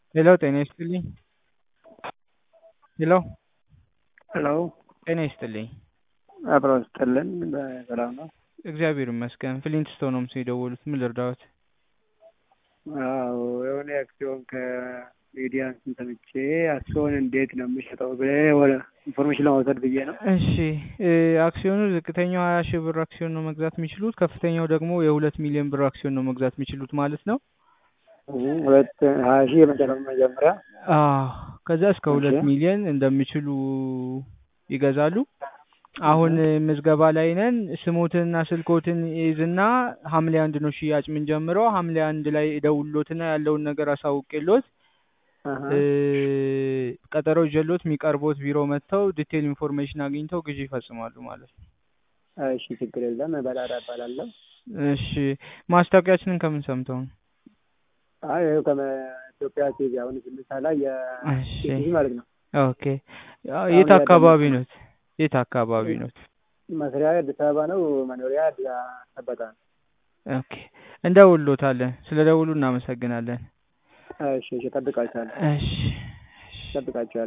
ሄሎ ጤና ይስጥልኝ። ሄሎ ሄሎ ጤና ይስጥልኝ። አብሮ ስጥልን በሰላም ነው? እግዚአብሔር ይመስገን። ፍሊንትስቶን ነው ምስል የደወሉት። ምን ልርዳዎት? አዎ የሆነ አክሲዮን ከሚዲያ እንትን ሰምቼ አክሲዮን እንዴት ነው የሚሸጠው ብለህ ወደ ኢንፎርሜሽን ለመውሰድ ብዬ ነው። እሺ እ አክሲዮኑ ዝቅተኛው ሀያ ሺህ ብር አክሲዮን ነው መግዛት የሚችሉት። ከፍተኛው ደግሞ የሁለት ሚሊዮን ብር አክሲዮን ነው መግዛት የሚችሉት ማለት ነው። ሁለት ሀያ ሺህ የመጨረሻው መጀመሪያ አዎ ከዛ እስከ ሁለት እሺ። ሚሊዮን እንደሚችሉ ይገዛሉ። አሁን ምዝገባ ላይ ነን። ስሞትንና ስልኮትን ይዝና ሐምሌ አንድ ነው ሽያጭ የምንጀምረው። ሐምሌ አንድ ላይ እደውልሎትና ያለውን ነገር አሳውቄሎት አሀ። እ ቀጠሮ ይዤሎት የሚቀርቦት ቢሮ መጥተው ዲቴል ኢንፎርሜሽን አግኝተው ግዢ ይፈጽማሉ ማለት ነው። እሺ ችግር የለም። በላዳ እባላለሁ። እሺ ማስታወቂያችንን ከምን ሰምተው ነው? አይ ይኸው ከኢትዮጵያ ቲቪ አሁን ስምሳ ላይ እሺ የቲቪ ማለት ነው። ኦኬ የት አካባቢ ኖት? የት አካባቢ ኖት? መስሪያ አዲስ አበባ ነው። መኖሪያ አዲስ አበባ ነው። ኦኬ እንደውልሎታለን። ስለ ደውሉ እናመሰግናለን። እሺ እሺ፣ እጠብቃችኋለሁ እሺ እሺ። እጠብቃችኋለሁ።